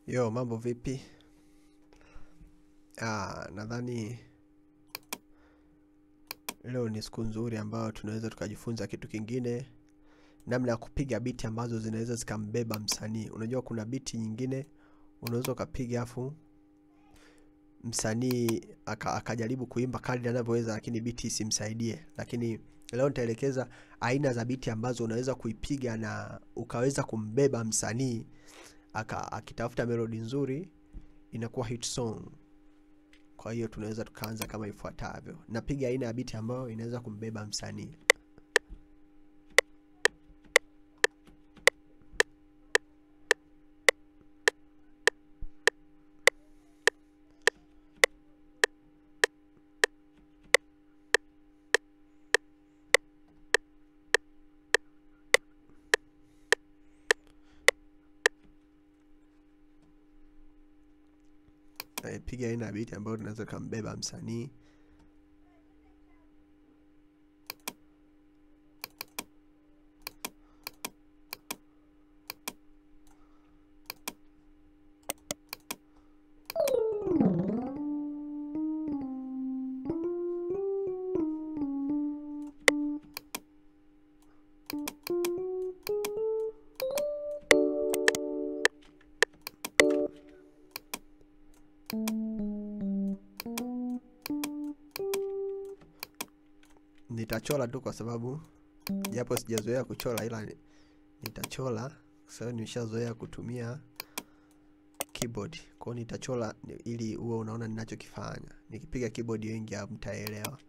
Yo, mambo vipi? Ah, nadhani leo ni siku nzuri ambayo tunaweza tukajifunza kitu kingine, namna ya kupiga biti ambazo zinaweza zikambeba msanii. Unajua kuna biti nyingine unaweza ukapiga afu msanii aka, akajaribu kuimba kadri anavyoweza, lakini biti isimsaidie. Lakini leo nitaelekeza aina za biti ambazo unaweza kuipiga na ukaweza kumbeba msanii aka akitafuta melodi nzuri inakuwa hit song. Kwa hiyo tunaweza tukaanza kama ifuatavyo. Napiga aina ya biti ambayo inaweza kumbeba msanii. Eh, piga aina ya biti ambayo tunaweza kambeba msanii. Nitachora tu kwa sababu japo sijazoea kuchora, ila ni- nitachora kwa sababu nimeshazoea kutumia keyboard. Kwa hiyo nitachora ni- ili uwe unaona ninachokifanya. Nikipiga keyboard wengi hamtaelewa.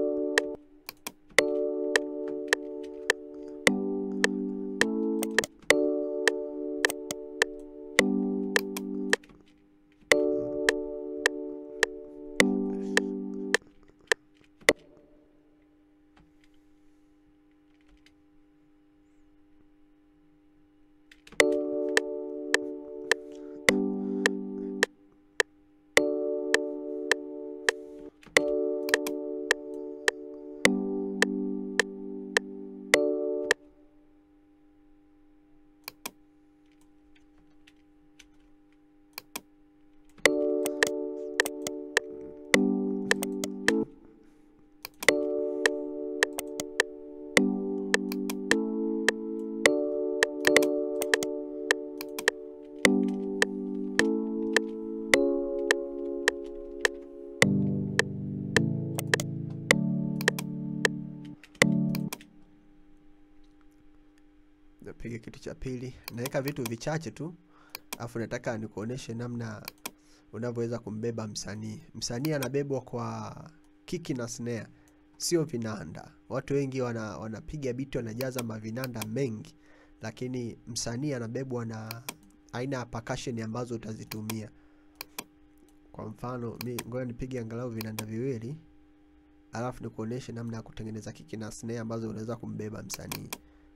Napiga kitu cha pili, naweka vitu vichache tu, afu nataka nikuoneshe namna unavyoweza kumbeba msanii. Msanii anabebwa kwa kiki na snare, sio vinanda. Watu wengi wana, wanapiga biti wanajaza mavinanda mengi, lakini msanii anabebwa na aina ya percussion ambazo utazitumia. Kwa mfano, mi ngoja nipige angalau vinanda viwili, alafu nikuoneshe namna ya kutengeneza kiki na snare ambazo unaweza kumbeba msanii.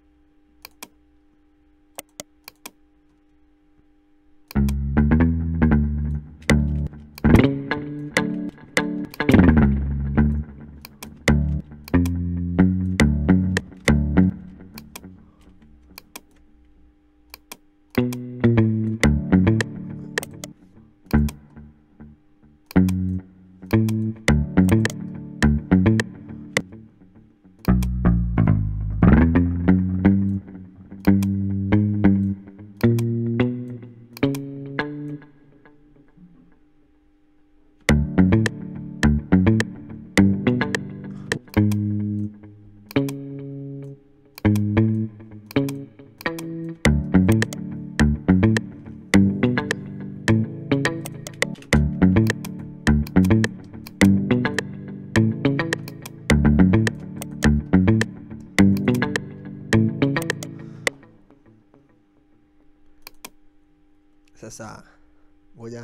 Sasa ngoja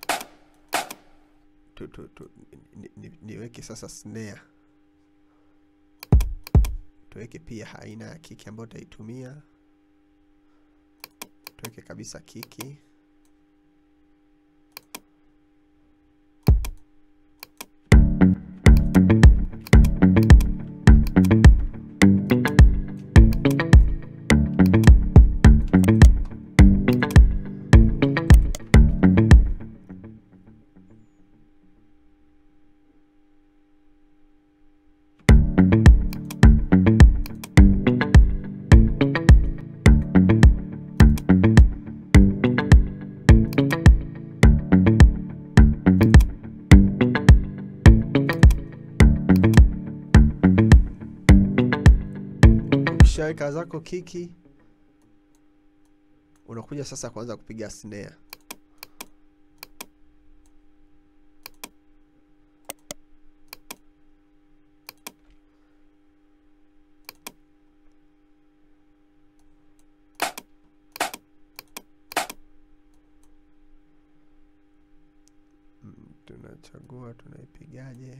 tu, tu, tu, ni, ni, niweke sasa snare, tuweke pia aina ya kiki ambayo utaitumia, tuweke kabisa kiki. ukishaweka zako kiki unakuja sasa kuanza kupiga snare Mm, tunachagua tunaipigaje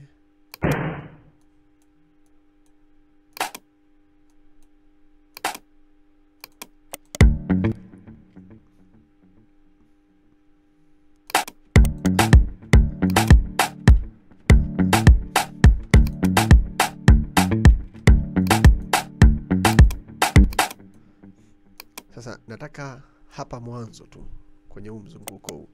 sasa nataka hapa mwanzo tu kwenye huu mzunguko huu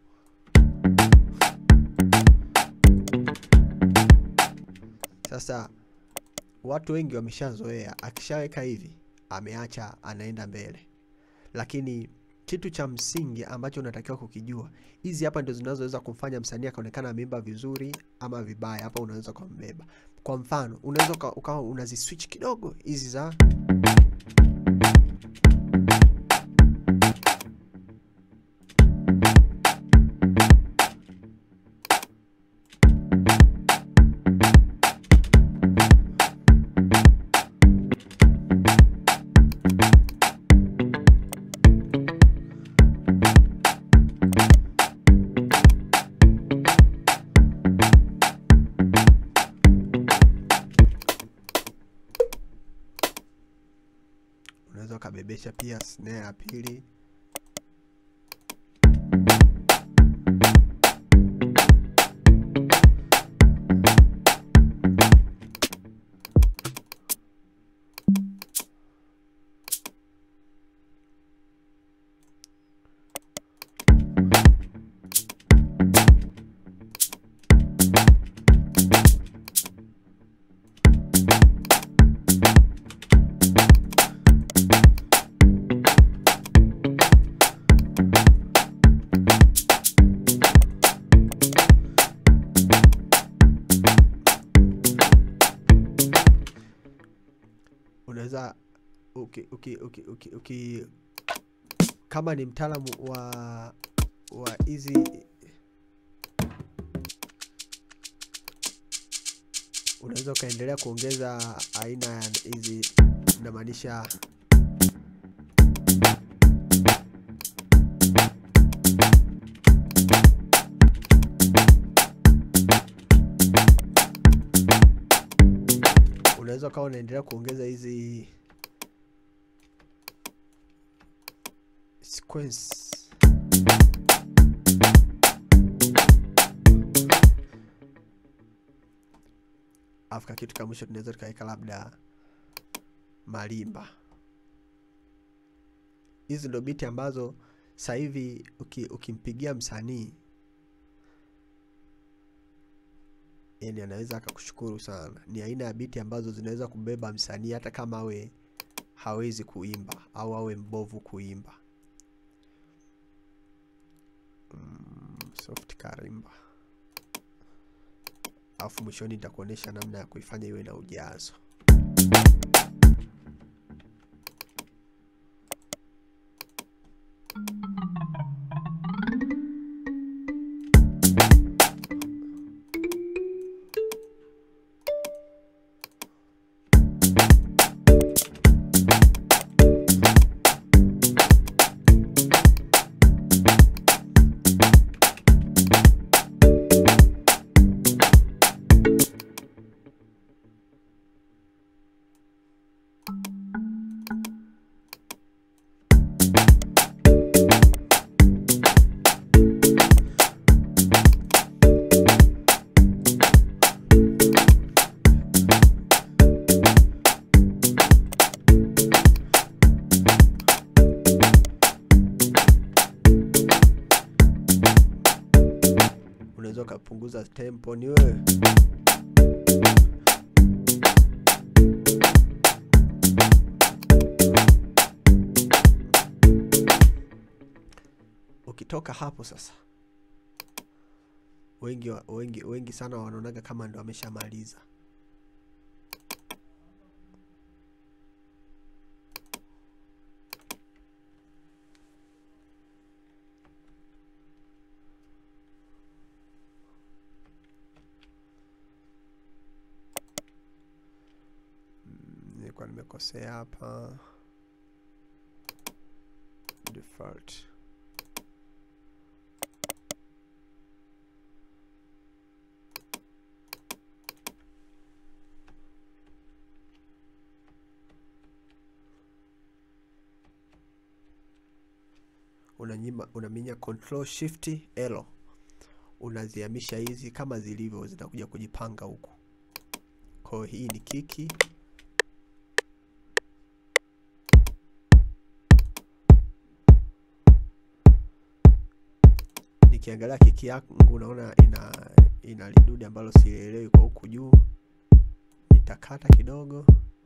sasa watu wengi wameshazoea akishaweka hivi ameacha anaenda mbele lakini kitu cha msingi ambacho unatakiwa kukijua hizi hapa ndio zinazoweza kumfanya msanii akaonekana ameimba vizuri ama vibaya hapa unaweza kumbeba kwa mfano unaweza uka- ukawa unaziswitch kidogo hizi za unaweza ukabebesha pia snare ya pili unaweza uki, uki, uki, uki, uki, kama ni mtaalamu wa wa hizi unaweza ukaendelea kuongeza aina ya hizi inamaanisha unaweza ukawa unaendelea kuongeza hizi sequence afika kitu ka mwisho tunaweza tukaweka labda malimba hizi ndo biti ambazo sasa hivi uki, ukimpigia msanii yani anaweza akakushukuru sana ni aina ya biti ambazo zinaweza kubeba msanii hata kama awe hawezi kuimba au awe mbovu kuimba mm, soft karimba alafu mwishoni nitakuonyesha namna ya kuifanya iwe na ujazo unaweza ukapunguza tempo ni wewe ukitoka hapo sasa wengi, wa- wengi, wengi sana wanaonaga kama ndo ameshamaliza kwa nimekosea hapa default unanyima unaminya control shift L unazihamisha hizi kama zilivyo zitakuja kujipanga huku kwa hiyo hii ni kiki nikiangalia kiki yangu naona ina ina lidude ambalo sielewi kwa huku juu nitakata kidogo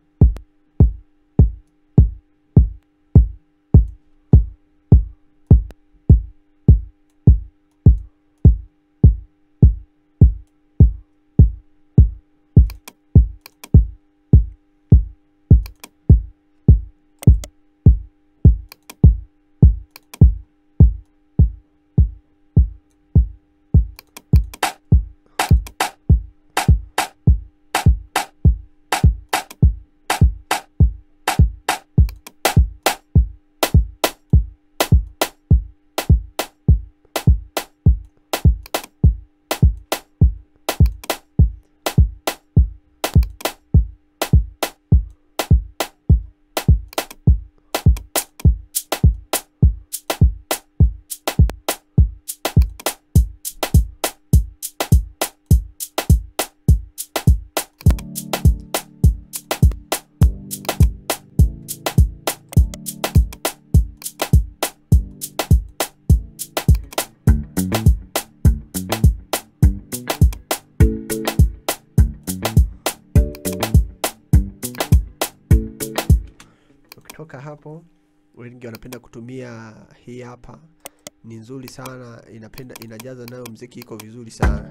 ukitoka hapo wengi wanapenda kutumia hii hapa ni nzuri sana inapenda inajaza nayo mziki iko vizuri sana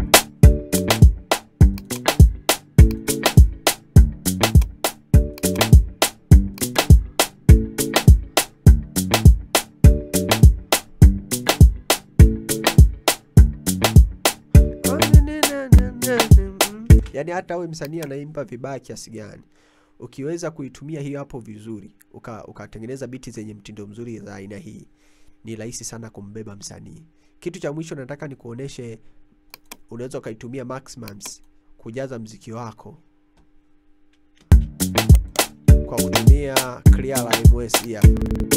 yaani hata awe msanii anaimba vibaya kiasi gani ukiweza kuitumia hiyo hapo vizuri uka- ukatengeneza biti zenye mtindo mzuri za aina hii ni rahisi sana kumbeba msanii kitu cha mwisho nataka nikuoneshe unaweza ukaitumia maximums kujaza mziki wako kwa kutumia clear ms hii hapa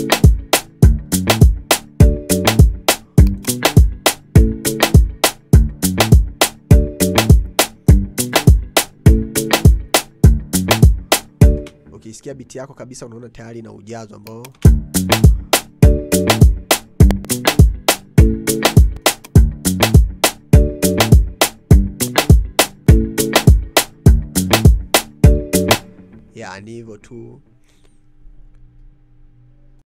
ukisikia biti yako kabisa unaona tayari na ujazo ambao yani hivyo tu